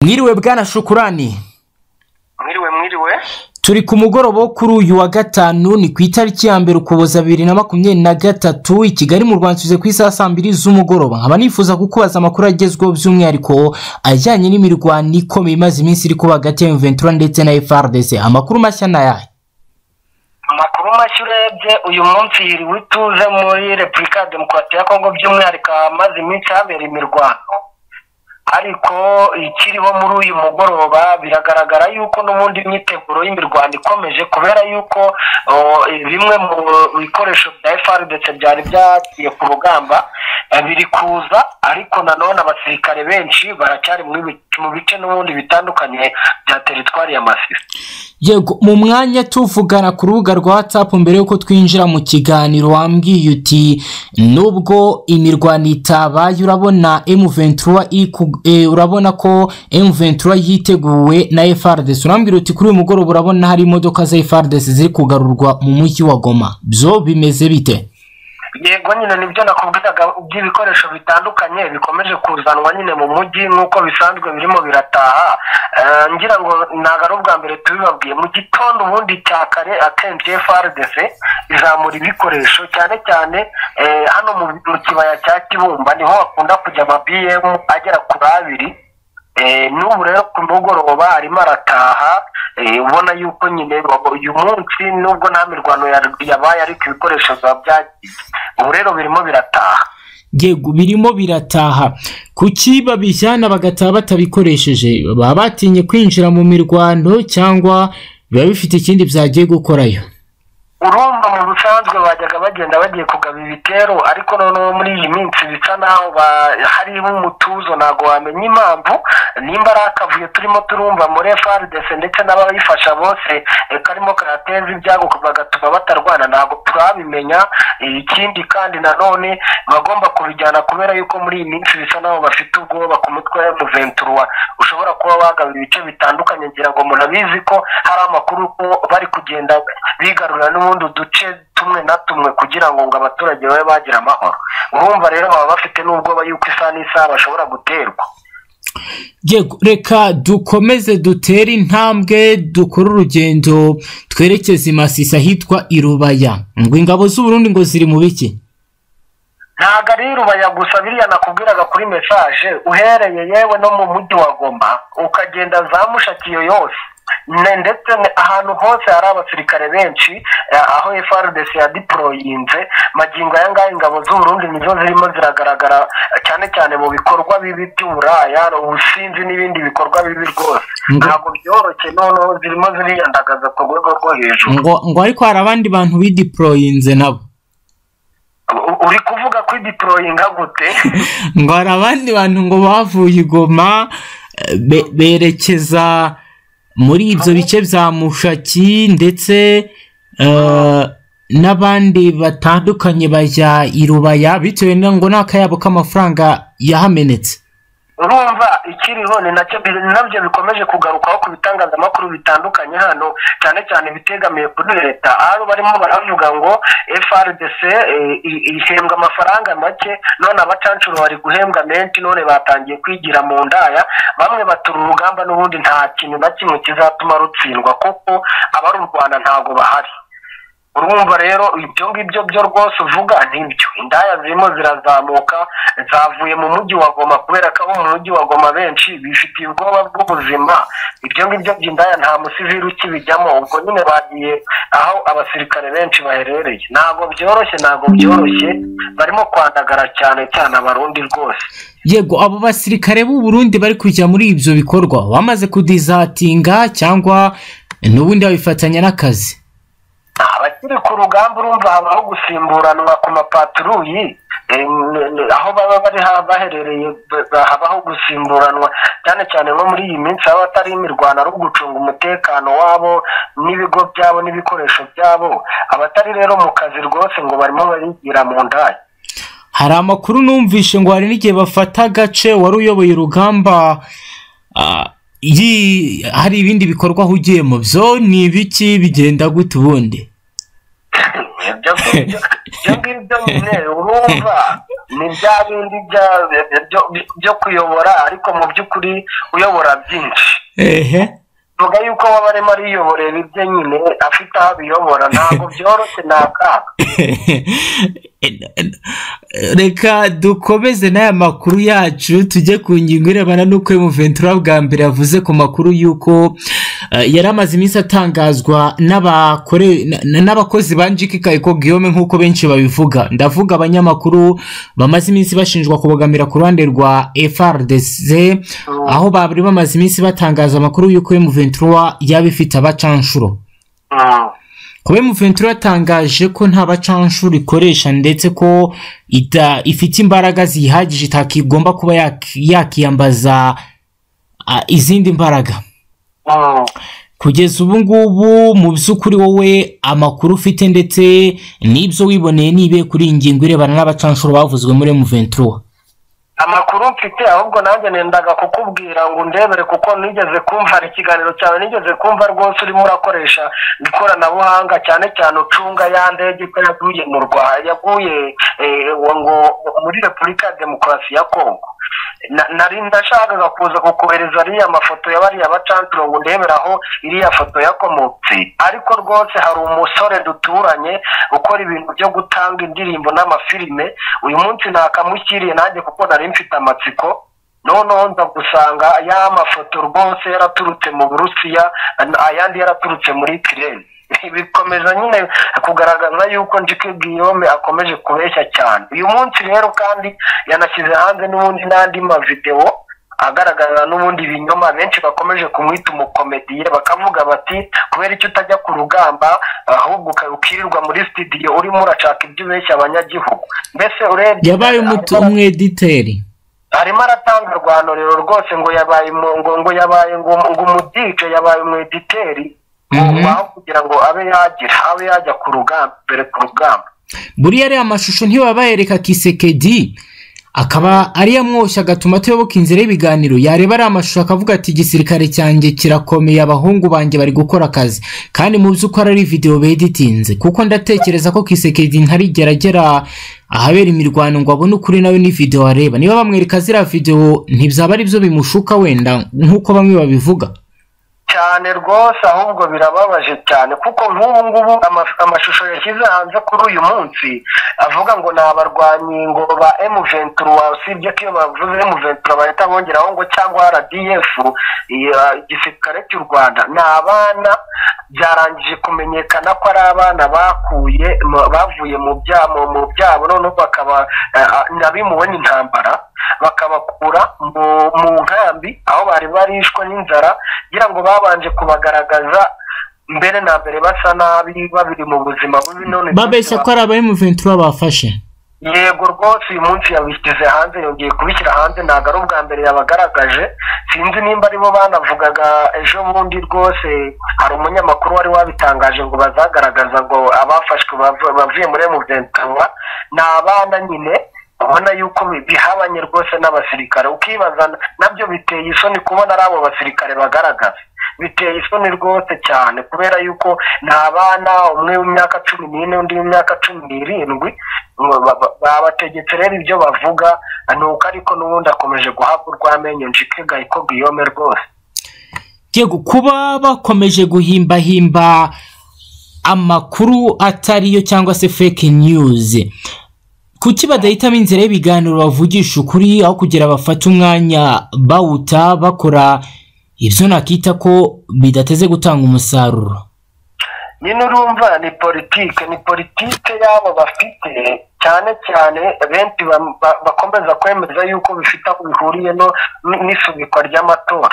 mwiriwe bwana shukurani mwiriwe mwiriwe turi ku mugoroba wo kuri uyu wa gatanu ni ku itariki ya mbere ukuboza bibiri na makumyabiri na gatatu i kigali mu rwanda tuze ku isaha saa mbiri z'umugoroba nkaba nifuza kukubaza amakuru agezweho by'umwihariko ajyanye n'imirwano ikomeye imaze iminsi iri kuba hagati ya Ventura ndetse na FRDC amakuru mashya ni ayahe amakuru mashya urebye uyu munsi yiriwe ituze muri repubulika ya demokarasi ya kongo by'umwihariko amaze iminsi habera imirwano ariko ikiriho muri uyu mugoroba biragaragara yuko n'ubundi imyiteguro y'imirwano ikomeje kubera yuko uh, bimwe mu bikoresho bya fr ndetse byari byagiye ku rugamba eh, biri kuza ariko nanone abasirikare benshi baracyari muri bi- mu bice n'ubundi bitandukanye bya teritwari ya masisi yego mu mwanya tuvugana ku rubuga rwa watsapu mbere y'uko twinjira mu kiganiro wambwiye uti nubwo imirwano itabaye urabona emuventura urabona ko emuventura yiteguwe na efardesi urambwira uti kuri uyu mugoroba urabona hari imodoka za efardesi ziri kugarurwa mu mujyi wa goma byo bimeze bite yego nyine nibyo nakubwiraga by'ibikoresho bitandukanye bikomeje kuzanwa nyine mu mujyi nk'uko bisanzwe birimo birataha Eh, ngira ngo ntabwo ari ubwa mbere tubibabwiye mu gitondo ubundi cya kare akenshi frdc izamura ibikoresho cyane cyane eh, hano mu mu kibaya cya kibumba niho hakunda kujya ama bm agera kuri abiri Eh, n'ubu rero ku mugoroba arimo arataha eh, ubona yuko nyine babo- uyu munsi nubwo nta mirwano ya- yabaye ariko ibikoresho biba byagiye ubu rero birimo birataha yego birimo birataha kuki babijyana bagataha batabikoresheje baba batinye kwinjira mu mirwano cyangwa biba bifite ikindi byagiye gukorayo urumva mu busanzwe bajyaga bagenda bagiye kugaba ibitero ariko noneho muri iyi minsi bisa naho ba- harimo umutuzo ntabwo wamenya impamvu nimba ari akavuyo turimo turumva muri frdc ndetse n'abayifasha bose eh, karimo karateza ibyago bagatuma batarwana ntabwo turabimenya Eh, ikindi kandi nanone bagomba kubijyana kubera yuko muri iyi minsi bisa naho bafite ubwoba ku mutwe wa muventura ushobora kuba bagaba ibice bitandukanye ngira ngo murabizi ko hari amakuru ko bari kugenda bigarurira n'ubundi uduce tumwe na tumwe kugira ngo ngo abaturage babe bagira amahoro urumva rero baba bafite n'ubwoba yuko isaha n'isaha bashobora guterwa yego reka dukomeze dutere intambwe dukore urugendo twerekeze i masisi ahitwa i rubaya ngo ingabo z'uburundi ngo ziri mu biki ntago ari rubaya gusa biriya nakubwiraga kuri mesaje uhereye yewe no mu mujyi wa goma ukagenda za mushakiyo yose Ne- ndetse ne- ahantu hose hari abasirikare benshi eh, aho frdc yadiporoyinze magingo aya ngaya ingabo z'uburundi nizo zirimo ziragaragara eh, cyane cyane mu bikorwa bibi by'uburaya ubusinzi n'ibindi bikorwa bibi rwose Ngo- ntabwo byoroshye noneho zirimo ziriyandagaza ku rwego rwo hejuru ngo ngo ariko hari abandi bantu bidiporoyinze nabo U- uri kuvuga kwidiporoyinga gute ngo hari abandi bantu ngo bavuye i goma eh, be- berekeza muri ibyo bice bya mushaki ndetse eh, n'abandi batandukanye bajya i rubaya bitewe na ngo n'akayabo k'amafaranga yahamenetse urumva ikiriho ni nacyo bi- nabyo bikomeje kugarukaho ku bitangazamakuru bitandukanye hano cyane cyane ibitegamiye kuri leta aho barimo baravuga ngo frdc eh, i- ihembwa amafaranga make none abacanshuro bari guhembwa menshi none batangiye kwigira mu ndaya bamwe batura urugamba n'ubundi nta kintu na kimwe kizatuma rutsindwa kuko abari u rwanda ntabwo bahari urumva rero ibyo ngibyo byo rwose uvuga nibyo indaya zirimo zirazamuka zavuye mu mujyi wa goma kubera ko abo mu mujyi wa goma benshi bifitiye ubwoba bw'ubuzima ibyo ngibyo by'indaya nta musiziru ukibijyamo ubwo nyine bagiye aho abasirikare benshi baherereye ntabwo byoroshye ntabwo byoroshye barimo kwandagara cyane cyane abarundi rwose yego abo basirikare b'u Burundi bari kujya muri ibyo bikorwa bamaze kudizatinga cyangwa n'ubundi babifatanya n'akazi abakiri ku rugamba urumva habaho gusimburanwa ku mapaturuyi em, aho baba bari ha- baherereye ba- ba- habaho gusimburanwa cyane cyane nko muri iyi minsi haba hatari imirwano ari ugucunga umutekano wabo n'ibigo byabo n'ibikoresho byabo abatari rero mu kazi rwose ngo barimo barigira mu ndaya hari amakuru numvishe ngo hari n'igihe bafata agace wari uyoboye urugamba ah, yi- hari ibindi bikorwa ahugiye mu byo ni ibiki bigenda gute ubundi ibyo ngibyo nyine urumva ni bya bindi bya- byo- byo kuyobora ariko mu by'ukuri uyobora byinshi ehe vuga yuko waba arimo ariyoborera ibye nyine afite aho abiyobora ntabwo byoroshye ni akaga reka dukomeze n'aya makuru yacu tujye ku ngingo irebana n'uko Ventura bwa mbere yavuze ku makuru y'uko eh, yari amaze iminsi atangazwa n'abakore- na- n'abakozi ba njiki kayiko guillaume nk'uko benshi babivuga ndavuga abanyamakuru bamaze iminsi bashinjwa kubogamira ku ruhande rwa frdc aho bari bamaze iminsi batangaza amakuru y'uko Ventura yaba ifite abacanshuro Mm. kuba Ventura yatangaje ko nta bacanshuro ikoresha ndetse ko ita- ifite imbaraga ziyihagije itakigomba kuba yak- yakiyambaza ah, izindi mbaraga Mm. kugeza ubu ngubu mu by'ukuri wowe amakuru ufite ndetse n'ibyo wiboneye nibe kuri iyi ngingo irebana n'abacanshuro bavuzwe muri Ventura amakuru mfite ahubwo nanjye nendaga kukubwira ngo ndebere kuko nigeze kumva hari ikiganiro cyawe nigeze kumva rwose urimo urakoresha ikoranabuhanga cyane cyane ucunga ya ndege ko yaguye mu rwa yaguye eh, ngo muri repubulika ya demokarasi ya kongo Na- nari ndashakaga kuza kukohereza ariya mafoto y'abariya bacancuro ngo ndebere aho iriya foto yakomotse ariko rwose hari umusore duturanye ukora ibintu byo gutanga indirimbo n'amafilime uyu munsi nakamushyiriye nanjye kuko nari mfite amatsiko noneho nza gusanga ya mafoto rwose yaraturutse mu burusiya an- ayandi yaraturutse muri kireni bikomeza nyine kugaragaza yuko njike giyome akomeje kubeshya cyane uyu munsi rero kandi yanashyize hanze n'ubundi n'andi mavidewo agaragaza n'ubundi binyoma benshi bakomeje kumwita umukomediye bakavuga bati kubera icyo utajya ku rugamba ahubwo uka- ukirirwa muri studio urimo urashaka ibyo ubeshya abanyagihugu mbese urebye yabaye umutu- arimo- umwediteri arimo aratanga rwanuriro rwose ngo yabaye mu- ngo ngo yabaye ngo ngo umudije yabaye umwediteri Mhm. aho kugira ngo abe yagira abe yajya ku rugamba mbere ku rugamba buriya ariya mashusho ntiwabayereka kisekedi akaba ariyo amwoshya agatuma tuyoboka inzira y'ibiganiro yareba ariya mashusho akavuga ati igisirikare cyanjye kirakomeye abahungu banjye bari gukora akazi kandi mu by'ukuri ari videwo beditinze kuko ndatekereza ko kisekedi ntarigera agera ahabera imirwano ngo abone ukuri nawe ni videwo areba niba bamwereka ziriya videwo ntibyaba ari byo bimushuka wenda nk'uko bamwe babivuga cyane rwose ahubwo birababaje cyane kuko nk'ubu ngubu ama- amashusho yashyize hanze kuri uyu munsi avuga ngo ni abarwanyi ngo ba M23 usibye ko iyo bavuze M23 bahita bongeraho ngo cyangwa RDF iya, igisirikare cy'u Rwanda ni abana byarangije kumenyekana ko ari abana bakuye mu- bavuye mu byabo mu byabo noneho bakaba eh, ah, nabimuwe n'intambara bakabakura mu mu nkambi aho bari barishwe n'inzara kugira ngo babanje kubagaragaza mbere na mbere basa nabi babiri mu buzima bubi none babeshya ko ari aba Ventura bafashe yego rwose uyu munsi yabishyize hanze yongeye kubishyira hanze ntabwo ari ubwa mbere yabagaragaje sinzi nimba aribo banavugaga ejo bundi rwose hari umunyamakuru wari wabitangaje ngo bazagaragaza ngo abafashwe bav- bavuye muri emuventanywa ni abana nyine ubona yuko bi- bihabanye rwose n'abasirikare ukibaza na- nabyo biteye isoni kubona ari abo basirikare bagaragaza biteye isoni rwose cyane kubera yuko ni abana umwe w'imyaka cumi n'ine undi w'imyaka cumi n'irindwi ngo ba- ba- babategetse rero ibyo bavuga ni uko ariko n'ubundi akomeje guhabwa urw'amenyo njike gahiko guillaume rwose Yego kuba bakomeje guhimbahimba amakuru atariyo cyangwa se fake news kuki badahitamo inzira y'ibiganiro bavugisha ukuri aho kugira bafate umwanya bawuta bakora ibyo nakita ko bidateze gutanga umusaruro nyine urumva ni politike ni politike y'abo bafite cyane cyane benshi bam- ba- bakomeza kwemeza yuko bifite aho bihuriye no n- n'isubikwa ry'amatora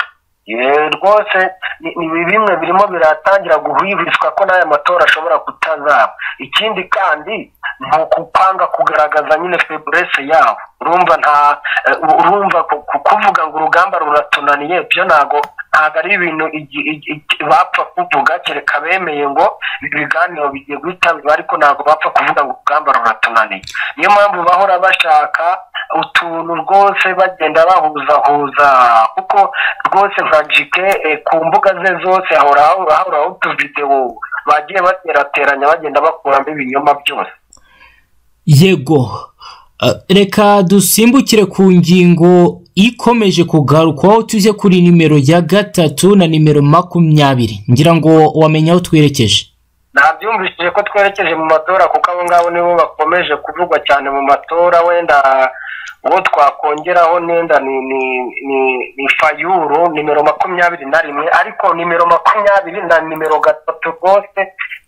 Ye, rwose ni ni bimwe birimo biratangira guhwihwiswa ko n'aya matora ashobora kutazaba ikindi kandi ni ukupanga kugaragaza nyine feburese yabo urumva nta eh, urumva ku- ku- kuvuga ngo urugamba ruratunaniye byo ntago ntabwo ari ibintu igi- igi- igi- bapfa kuvuga kereka bemeye ngo ibi biganiro bigiye guhitabirwa ariko ntabwo bapfa kuvuga ngo urugamba ruratunaniye niyo mpamvu bahora bashaka utuntu rwose bagenda bahuzahuza kuko rwose nka jike eh, ku mbuga ze zose hahora hahora utuvidewo bagiye baterateranya bagenda bakuramo ibinyoma byose yego reka dusimbukire ku ngingo ikomeje kugarukwaho tuze kuri nimero ya gatatu na nimero makumyabiri ngira ngo wamenye aho twerekeje nabyumvishije ko twerekeje mu matora kuko abo ngabo nibo bakomeje kuvugwa cyane mu matora wenda uwo twakongeraho nenda ni ni ni ni fayuru nimero makumyabiri na rimwe ariko nimero makumyabiri na nimero gatatu rwose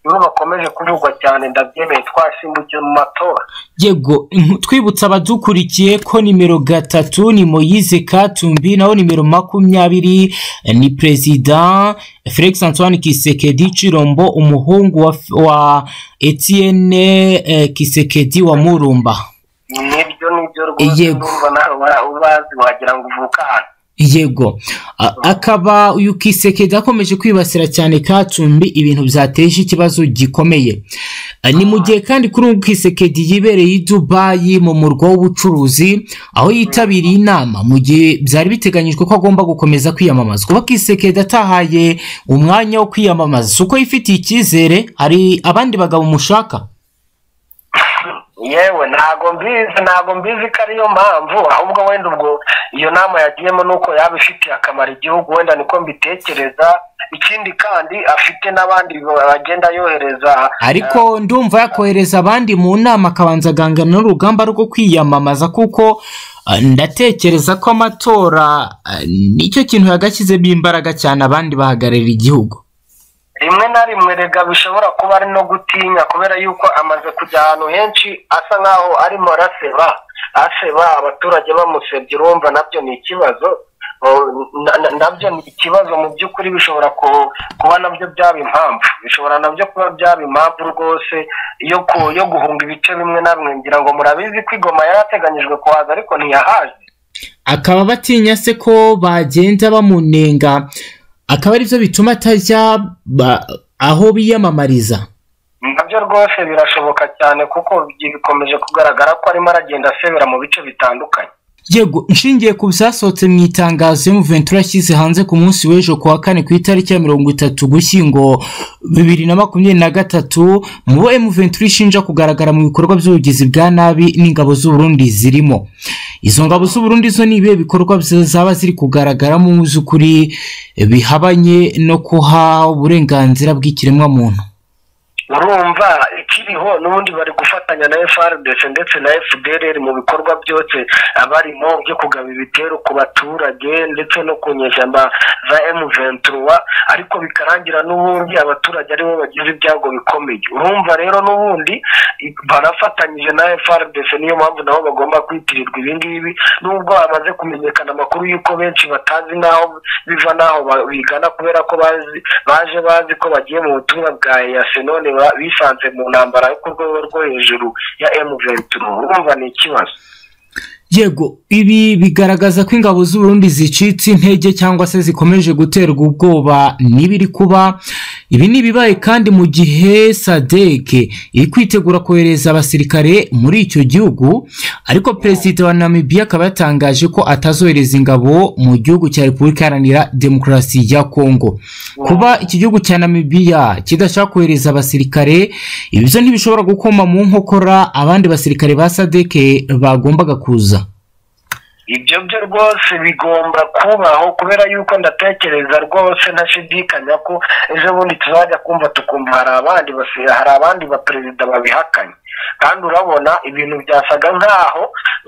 nibo bakomeje kuvugwa cyane ndabyemeye twasimbukiye mu matora yego mm, twibutsa abadukurikiye ko nimero gatatu ni moyize katumbi naho nimero makumyabiri eh, ni perezida felix antoine kisekedi cirombo umuhungu wa, wa etienne eh, kisekedi wa murumba nibyo nibyo rwose Yego. urumva nawe wa- ubazi wagira ngo uvuka hano yego A- akaba uyu kisekedi akomeje kwibasira cyane katumbi ibintu byateje ikibazo gikomeye Eh, ni mu gihe kandi kuri ubu kisekedi yibereye i dubayi mu murwa w'ubucuruzi aho yitabiriye inama mu gihe byari biteganyijwe ko agomba gukomeza kwiyamamaza kuba kisekedi atahaye umwanya wo kwiyamamaza si uko yifitiye icyizere hari abandi bagabo mushaka yewe ntago mbizi ntago mbizi ko ariyo mpamvu ahubwo wenda ubwo iyo nama yagiyemo ni uko yaba ifitiye akamaro igihugu wenda niko mbitekereza ikindi kandi afite n'abandi bagenda yohereza ariko ndumva yakohereza abandi mu nama akabanza agangana n'urugamba rwo kwiyamamaza kuko eh, ndatekereza ko amatora eh, nicyo kintu yagashyizemo imbaraga cyane abandi bahagararira igihugu rimwe na rimwe rega bishobora kuba ari no gutinya kubera yuko amaze kujya ahantu henshi asa nk'aho arimo araseba aseba abaturage bamusebye urumva nabyo ni ikibazo O, na- na- nabyo ni ikibazo mu by'ukuri bishobora ku- kuba nabyo byaba impamvu bishobora nabyo kuba byaba impamvu rwose yo ku- yo guhunga ibice bimwe na bimwe ngira ngo murabizi ko igoma yari ateganyijwe kuhaza ariko ntiyahaje akaba batinya se ko bagenda bamunenga akaba aribyo bituma atajya ba- aho biyamamariza nabyo rwose birashoboka cyane kuko bikomeje kugaragara ko arimo aragenda asebera mu bice bitandukanye yego nshingiye ku byasohotse mu itangazo y'umuventura yashyize hanze ku munsi w'ejo ku wa kane ku itariki ya mirongo itatu gushyingo bibiri na makumyabiri na gatatu mu bo emuventura ishinja kugaragara mu bikorwa by'ubugizi bwa nabi n'ingabo z'uburundi zirimo izo ngabo z'uburundi zo ni ibihe bikorwa byo zaba ziri kugaragaramo mu by'ukuri bihabanye no kuha uburenganzira bw'ikiremwamuntu urumva ikiriho n'ubundi bari gufatanya na FRDC ndetse na FDLR mu bikorwa byose barimo byo kugaba ibitero ku baturage ndetse no ku nyeshyamba za M23 ariko bikarangira n'ubundi abaturage aribo bagize ibyago bikomeye urumva rero n'ubundi barafatanyije na FRDC niyo mpamvu nabo bagomba kwitirirwa ibi ngibi nubwo hamaze kumenyekana amakuru y'uko benshi batazi n'aho biva n'aho ba- bigana kubera ko bazi baje bazi ko bagiye mu butumwa bwa EAC none ba- bisanze mu ntambara yo ku rwego rwo hejuru ya M23 urumva ni ikibazo yego ibi bigaragaza ko ingabo z'uburundi zicitse intege cyangwa se zikomeje guterwa ubwoba n'ibiri kuba ibi ni ibibaye kandi mu gihe sadeke iri kwitegura kohereza abasirikare muri icyo gihugu ariko perezida wa namibia akaba yatangaje ko atazohereza ingabo mu gihugu cya repubulika iharanira demokarasi ya kongo kuba iki gihugu cya namibia kidashaka kohereza abasirikare ibyo ntibishobora gukoma mu nkokora abandi basirikare ba sadeke bagombaga kuza ibyo byo rwose bigomba kubaho kubera yuko ndatekereza rwose ntashidikanya ko ejo bundi tuzajya kumva tukumva hari abandi basi- hari abandi baperezida babihakanye kandi urabona ibintu byasaga nk'aho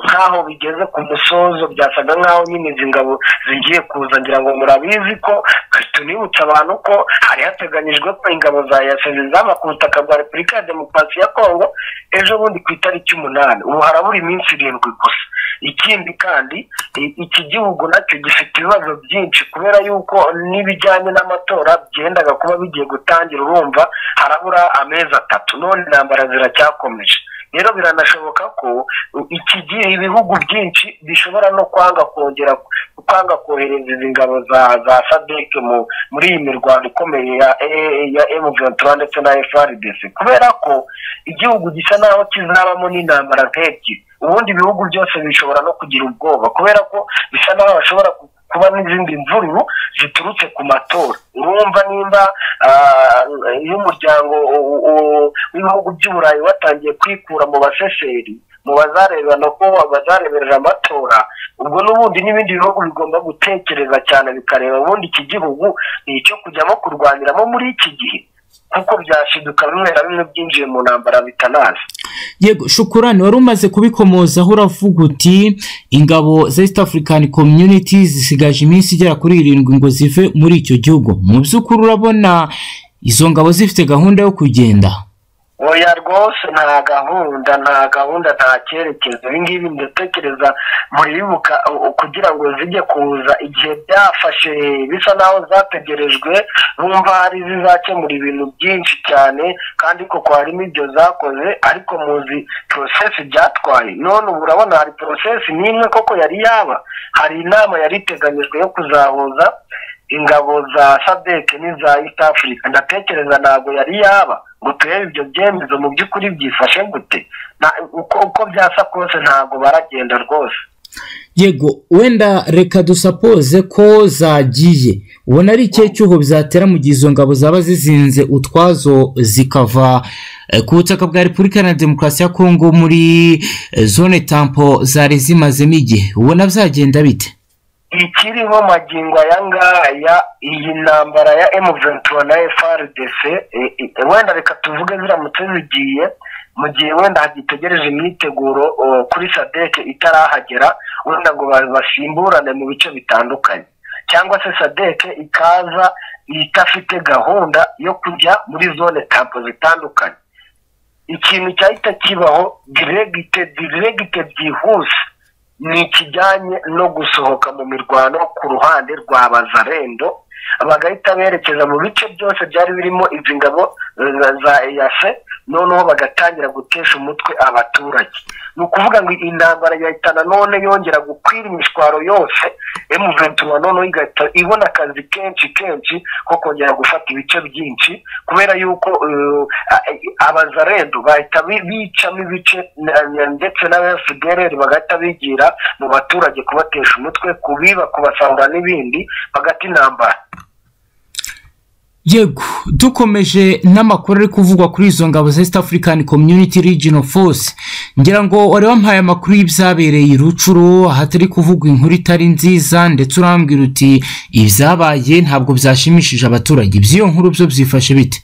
nk'aho bigeze ku musozo byasaga nk'aho nyine izi ngabo zigiye kuza ngira ngo murabizi ko tunibutsa abantu ko hari hateganyijwe ko ingabo za yase zizaba ku butaka bwa repubulika ya demokarasi ya kongo ejo bundi ku itariki umunani ubu harabura iminsi irindwi gusa ikindi kandi i- iki gihugu nacyo gifite ibibazo byinshi kubera yuko n'ibijyanye n'amatora byendaga kuba bigiye gutangira urumva harabura amezi atatu none intambara ziracyakomeje rero biranashoboka ko u- iki gihe ibihugu byinshi bishobora no kwanga kongera kwanga kohereza izi ngabo za za sadeke mu muri iyi mirwano ikomeye ya AA ya M23 ndetse na FRDC kubera ko igihugu gisa naho kizabamo n'intambara nk'ebyiri ubundi ibihugu byose bishobora no kugira ubwoba kubera ko bisa naho hashobora ku- kuba n'izindi mvururu ziturutse ku matora urumva nimba ah, iyo umuryango u- u- u- w'ibihugu by'uburayi watangiye kwikura mu baseseri mu bazarebera no kuba bazareberera amatora ubwo n'ubundi n'ibindi bihugu bigomba gutekereza cyane bikareba ubundi iki gihugu ni icyo kujyamo kurwaniramo muri iki gihe kuko byashiduka bimwe na bimwe byinjiye mu ntambara bitanazi yego shukurani wari umaze kubikomozaho uravuga uti ingabo za east african community zisigaje iminsi igera kuri irindwi ngo zive muri icyo gihugu mu by'ukuri urabona izo ngabo zifite gahunda yo kugenda oya rwose nta gahunda nta gahunda nta cyerekezo ibi ngibi ndatekereza muribuka u- kugira ngo zijye kuza igihe byafashe bisa naho zategerejwe bumva hari zizakemura ibintu byinshi cyane kandi koko harimo ibyo zakoze ariko muzi porosesi byatwaye none ubu urabona hari porosesi n'imwe koko yari yaba hari inama yari iteganyijwe yo kuzahuza ingabo za sadeke n'iza east africa ndatekereza ntabwo yari yaba ngo turebe ibyo byemezo mu by'ukuri byifashe gute Na- uko uko byasa kose ntabwo baragenda rwose yego wenda reka dusapoze ko zagiye ubona ari ikihe cyuho byatera mu gihe izo ngabo zaba zizinze utwazo zikava eh, ku butaka bwa repubulika iharanira demokarasi ya kongo muri eh, zone tampo zari zimazemo igihe ubona byagenda bite ikiriho magingo aya ngaya iyi ntambara ya M23 na FRDC e- e- wenda reka tuvuge ziramutse zigiye mu gihe wenda hagitegereje imyiteguro o, kuri sadeke itarahagera wenda ngo ba- basimburane mu bice bitandukanye cyangwa se sadeke ikaza idafite gahunda yo kujya muri zone tampo zitandukanye ikintu cyahita kibaho diregite diregite byihuse ni ikijyanye no gusohoka mu mirwano ku ruhande rwa bazarendo bagahita berekeza mu bice byose byari birimo izi ngabo za za eyase noneho bagatangira gutesha umutwe abaturage ni ukuvuga ngo iyi ntambara yahita nanone yongera gukwira imishwaro yose emuventura noneho igahita ibona akazi kenshi kenshi ko kongera gufata ibice byinshi kubera yuko eh, a- abazarendu bahita bi- bicamo ibice na- na- ndetse n'abafigereri bagahita bigira mu baturage kubatesha umutwe kubiba kubasahura n'ibindi bagata intambara yego dukomeje n'amakuru ari kuvugwa kuri izo ngabo za east african community regional force ngira ngo wari wampaye amakuru y'ibyabereye i rucuro ahatari kuvugwa inkuru itari nziza ndetse urambwira uti ibyabaye ntabwo byashimishije abaturage iby'iyo nkuru byo byifashe bite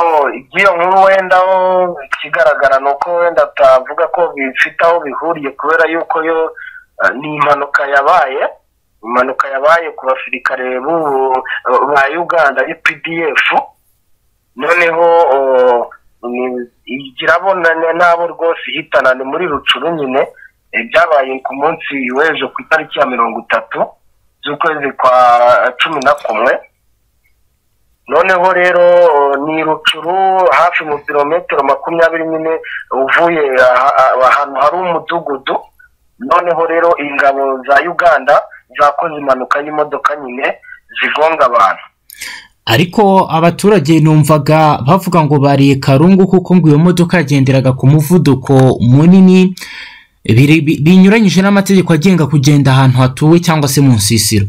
Oh, iby'iyo nkuru wenda ho ikigaragara ni uko wenda atavuga ko bifite aho bihuriye kubera yuko yo eh, ni impanuka yabaye impanuka yabaye ku basirikare b'ubu- ba uganda ari pdf noneho oh, ni- irabona n- n'abo rwose ihitana ni muri rucuru nyine eh, byabaye ku munsi w'ejo ku itariki ya mirongo itatu z'ukwezi kwa cumi na kumwe noneho rero ni rucuru hafi mu birometero makumyabiri nyine uvuye aha- aha- ahantu hari umudugudu noneho rero ingabo za uganda zakoze impanuka y'imodoka nyine zigonga abantu ariko abaturage numvaga bavuga ngo bariye karungu kuko ngo iyo modoka yagenderaga ku muvuduko munini biri- bi- binyuranyije n'amategeko agenga kugenda ahantu hatuwe cyangwa se mu nsisiro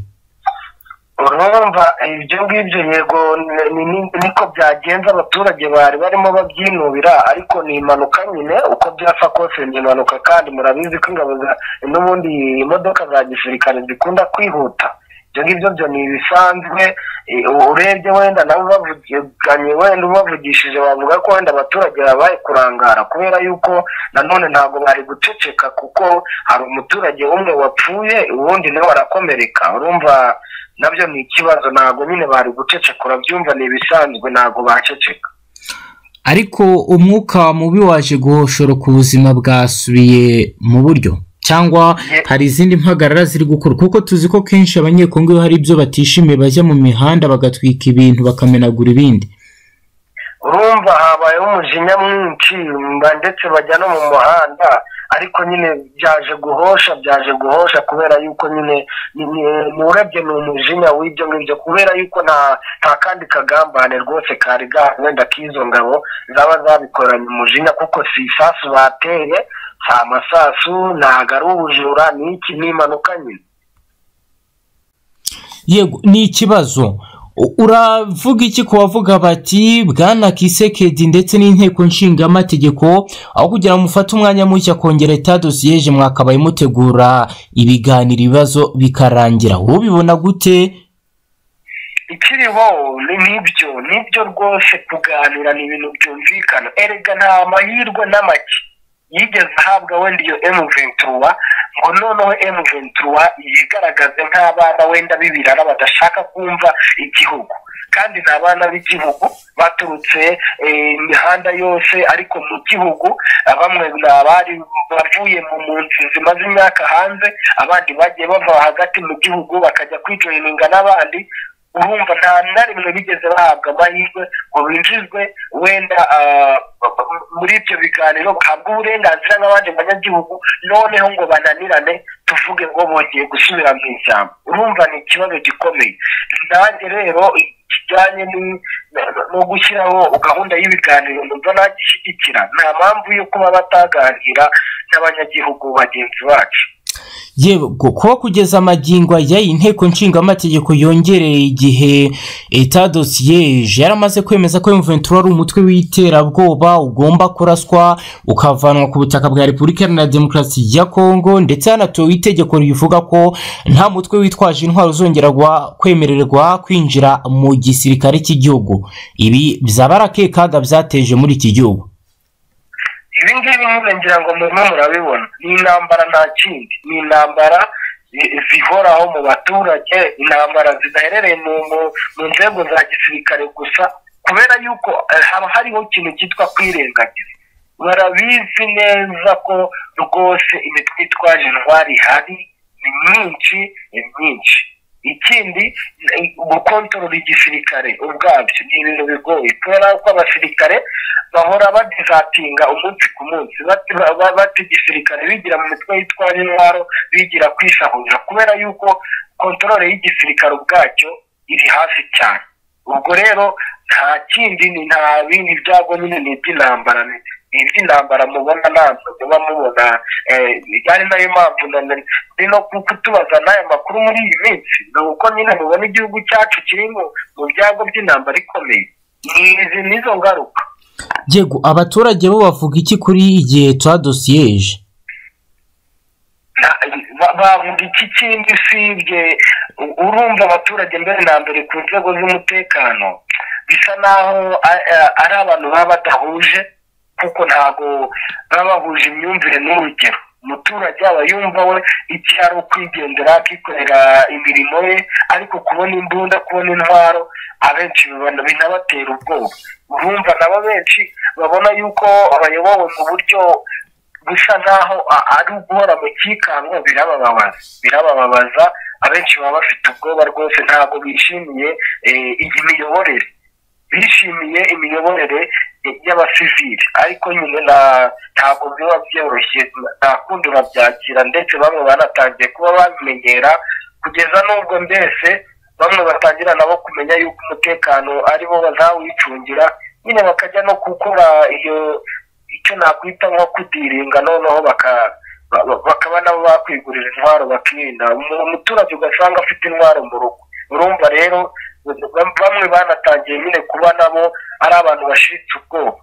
urumva ibyo ngibyo yego ni- ni- ni- niko byagenze abaturage bari barimo babyinubira ariko ni impanuka nyine uko byasa kose ni impanuka kandi murabizi ko ingabo za- n'ubundi imodoka za gisirikare zikunda kwihuta ibyo ngibyo byo ni ibisanzwe eh, urebye wenda nabo bavuganye wenda ubavugishije bavuga ko wenda abaturage babaye kurangara kubera yuko nanone ntabwo bari guceceka kuko hari umuturage umwe wapfuye uwundi nawe arakomereka urumva nabyo ni ikibazo ntabwo nyine bari guceceka urabyumva ni ibisanzwe ntabwo baceceka ariko umwuka mubi waje guhoshora ku buzima bwasubiye mu buryo cyangwa Ye- hari izindi mpagarara ziri gukora kuko tuzi ko kenshi abanyekongo iyo hari ibyo batishimiye bajya mu mihanda bagatwika ibintu bakamenagura ibindi urumva habayeho umujinya mwinshi mba- ndetse bajya no mu muhanda ariko nyine byaje guhosha byaje guhosha kubera yuko nyine ni- ni- ni urebye ni umujinya w'ibyo ngibyo kubera yuko nta nta kandi kagambane rwose kari gahari wenda k'izo ngabo zaba zabikoranye umujinya kuko si isasu bateye si amasasu ntago ari ubujura ni iki ni impanuka nyine yego ni ikibazo uravuga iki ku bavuga bati bwana kisekedi ndetse n'inteko nshingamategeko aho kugira ngo mufate umwanya muke akongera eta dosiyeje mwakabaye mutegura ibiganiro ibibazo bikarangira ubibona gute ikiriho ni nk'ibyo nibyo rwose kuganira ni ibintu byumvikana erega nta mahirwe n'amake yigeze ahabwa wenda iyo emu ventura ngo noneho emu ventura yigaragaze nk'abana wenda b'ibirara badashaka kumva igihugu kandi ni abana b'igihugu baturutse imihanda yose ariko mu gihugu bamwe ni abari bavuye mu nzu zimaze imyaka hanze abandi bagiye bava hagati mu gihugu bakajya kwijoyininga n'abandi urumva nta na rimwe bigeze bahabwa amahirwe ngo binjizwe wenda muri ibyo biganiro bahabwa uburenganzira nk'abandi banyagihugu noneho ngo bananirane tuvuge ngo bongeye gusubira mu ishyamba urumva ni ikibazo gikomeye nanjye rero kijyanye no gushyiraho gahunda y'ibiganiro numva nagishyigikira nta mpamvu yo kuba bataganira n'abanyagihugu bagenzi bacu yewe kuba kugeza amagingo ajya inteko nshingamategeko yongereye igihe eta dosiyeje yaramaze kwemeza ko emuventura ari umutwe w'iterabwoba ugomba kuraswa ukavanwa ku butaka bwa repubulika iharanira demokarasi ya kongo ndetse hanatowe itegeko rivuga ko nta mutwe witwaje intwaro uzongera kwemererwa kwinjira mu gisirikare cy'igihugu ibi byaba ari akekaga byateje muri iki gihugu ibi ngibi nyine ngira ngo murimo murabibona ni intambara nta kindi ni intambara zihoraho mu baturage intambara zidaherereye mu nzego za gisirikare gusa kubera yuko haba hariho ikintu cyitwa kwirengagiza barabizi neza ko rwose imitwe itwaje intwari ihari ni myinshi ni myinshi ikindi gukontorora igisirikare ubwabyo ni ibintu bigoye kubera ko abasirikare bahora badizatinga umunsi ku munsi bati igisirikare bigira mu mitwe yitwaje intwaro bigira kwisahurira kubera yuko kontorore y'igisirikare ubwacyo iri hafi cyane ubwo rero nta kindi ni nta bindi byago nyine ni iby'intambara ni iby'intambara mubona ntabwo muba mubona ari nayo mpamvu ndi no kutubaza n'aya makuru muri iyi minsi ni uko nyine mubona igihugu cyacu kiri mu byago by'intambara ikomeye ni nizo ngaruka yego abaturage bo bavuga iki kuri igihe tuha dosiyeje bavuga iki kindi usibye urumva abaturage mbere na mbere ku nzego z'umutekano bisa naho ari abantu baba badahuje kuko ntabwo baba bahuje imyumvire n'urugero umuturage yaba yumva we icyo ari ukwigendera akikorera imirimo ye ariko kubona imbunda kubona intwaro abenshi binabatera ubwoba urumva nabo benshi babona yuko bayobowe mu buryo busa nk'aho ari uguhora mu kikango birabababaza birabababaza abenshi baba bafite ubwoba rwose ntabwo bishimiye iyi miyoborere bishimiye imiyoborere y'abasivili ariko nyine ntabwo biba byoroshye nta kundi babyakira ndetse bamwe banatangiye kuba babimenyera kugeza n'ubwo mbese bamwe batangira nabo kumenya yuko umutekano ari bo bazawicungira nyine bakajya no gukora iyo icyo nakwita nko kudiringa noneho bakaba nabo bakwigurira intwaro bakirinda umuturage ugasanga afite intwaro mu rugo urumva rero bamwe banatangiye nyine kuba nabo ari abantu bashiritse ubwoba